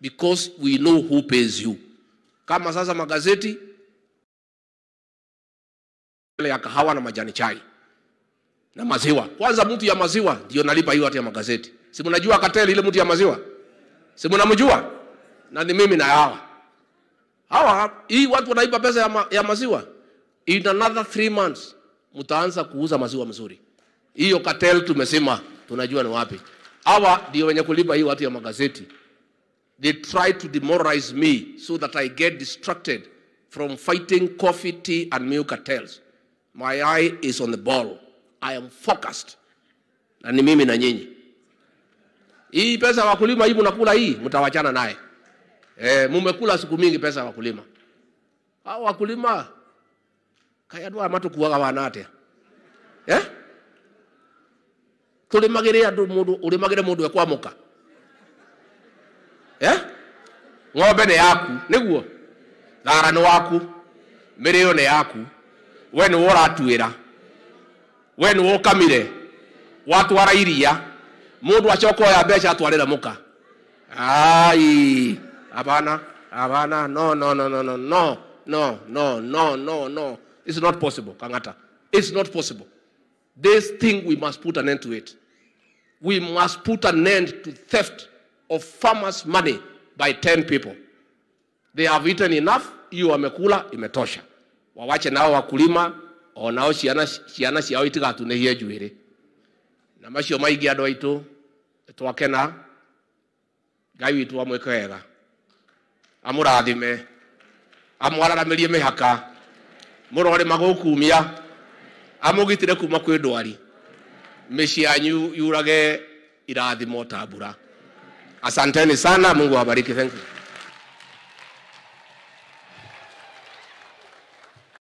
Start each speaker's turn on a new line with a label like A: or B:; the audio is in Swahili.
A: because we know who pays you. Kama sasa magazeti ya kahawa na majani chai na maziwa. Kwanza mtu ya maziwa ndio nalipa hiyo hata ya magazeti. Si mnajua kateli ile mtu ya maziwa? Si mnamjua? Na ni mimi na hawa. Hawa hii watu wanaipa pesa ya, ma, ya maziwa. In another three months mtaanza kuuza maziwa mzuri. Hiyo cartel tumesema tunajua ni wapi. Hawa ndio wenye kulipa hii watu ya magazeti. They try to demoralize me so that I get distracted from fighting coffee, tea and milk cartels. My eye is on the ball. I am focused. Na ni mimi na nyinyi. Hii pesa ya wakulima hii mnakula hii mtawachana naye. Eh, mumekula siku mingi pesa ya wakulima. Hao wakulima kaya ndwa matu kuaga wanate. Eh? Tulimagire andu mundu ulimagire mundu ekwamuka. Eh? Ng'ombe nĩ yaku nĩguo thara nĩ waku mĩrĩo nĩ yaku we nĩ ũratuĩra we nĩ ũkamire watwara iria mũndũ acoka oya mbeca atwarĩra mũka ai hapana hapana no no no no no no no no no no no it's not possible kang'ata it's not possible this thing we must put an end to it we must put an end to theft of farmers money by 10 people they have eaten enough hiyo wamekula imetosha wawache nao wakulima onao ciana ciana ciao itigatunĩhie njuĩrĩ na macio maingĩ andũ aitũ twakena ngai witũ amwĩke wega amũrathime amwararamĩrie mĩhaka mũrore magũkumia amũgitĩre kuma kwĩ ndwari mĩciĩ yanyu yurage irathimo ta mbura asanteni sana mungu awabariki thank you